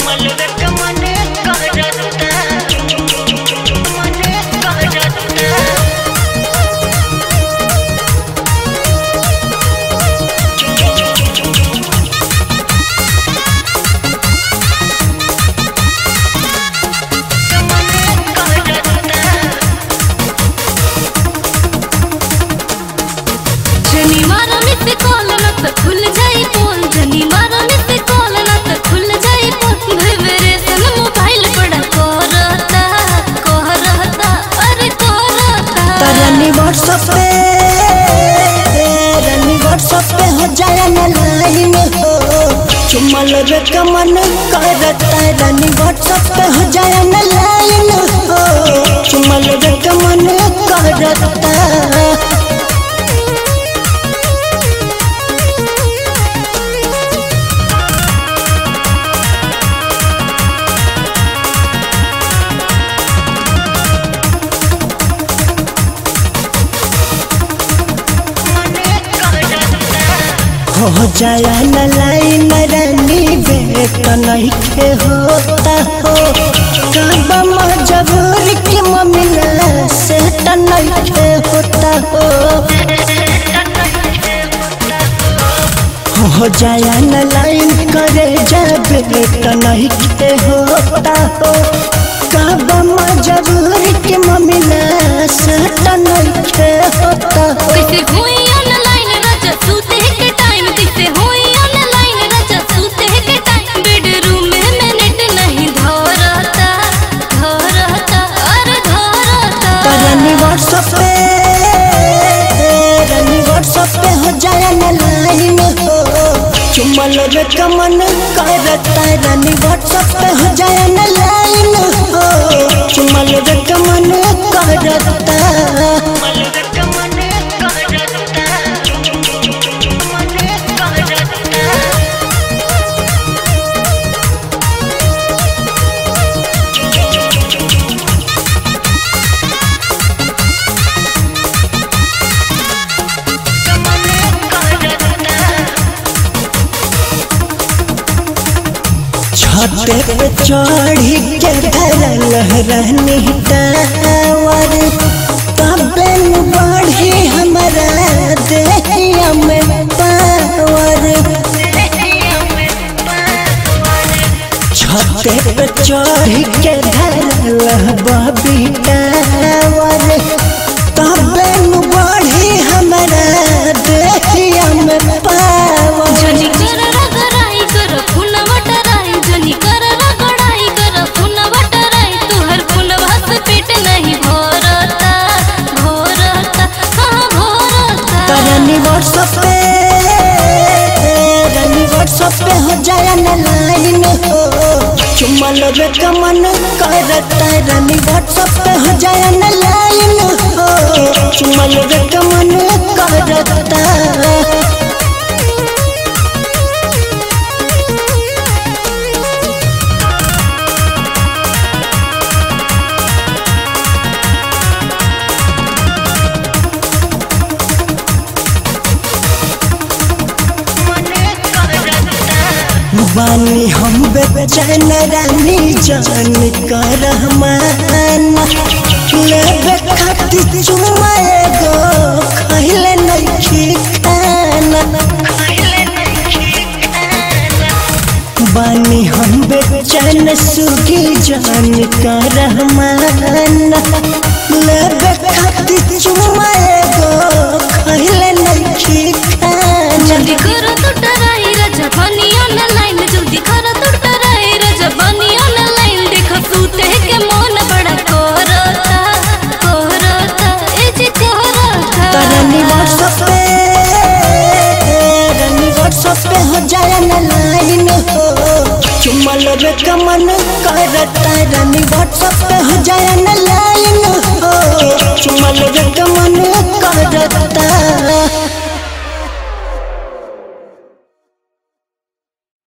जनी मारा miss call न त खुल जाई पोल जनी मारा मिस कॉल न त खुल जाई पोल भेवरे सन मोबाइल बड़ा कोरता कोरता अरे कोरता तरनी व्हाट्सएप पे रनी व्हाट्सएप पे हो जाए न लाइन हो चुमल रे कमन करता रनी व्हाट्सएप पे हो जाए न लाइन हो चुमल रे कमन करता हो जाया न लाइन रानी बेट नहीं के होता हो कब मजबूर की ममिला से नहीं के होता हो हो जाया न लाइन करे जा बेट नहीं के होता हो कब मजबूर की ममिला से नहीं के होता हो कैसे हुई ऑनलाइन राजा सूते के टाइम कैसे हुई ऑनलाइन राजा सूते के टाइम बेडरूम में मैं नेट नहीं धरता धरता अरे धरता रनी व्हाट्सएप पे रनी व्हाट्सएप पे हो जाए न लाइन हो चुमल रे कमन करता रनी व्हाट्सएप पे हो जाए न लाइन हो चुमल रे कमन करता छते पे चढ़ी के धरल रहनी टावर तबे न बढ़ी हमारा देहिया में पावर छते पे चढ़ी के धरल बबी टावर तबे न बढ़ी हमारा देहिया में पावर जनी कर रगड़ाई कर फुन वटराई जनी कर रगड़ाई कर फुन वटराई तुहर फुनवा से पेट नहीं भरता भरता हाँ भरता रनी व्हाट्सएप पे रनी व्हाट्सएप पे हो जाए न लाइन हो चुमल रे कमन करता रनी व्हाट्सएप पे हो जाए न लाइन हो चुमल रे कमन करता बानी हम बेचैन रानी जान कर माना लेबे खातिर चुमा एगो खइले नहीं खाना बानी हम बेचैन सुगी जान कर माना लेबे खातिर चुमा एगो खइले नहीं खाना जल्दी कर तू डराई राजा बनी ऑनलाइन जल्दी कर तू डराई राजा बनी ऑनलाइन देख सूते के मन बड़ा कोरता कोरता ए जे कोरता रनी व्हाट्सएप पे रनी व्हाट्सएप पे हो जाए न लाइन हो चुमल रे कमन करता रनी व्हाट्सएप पे हो जाए न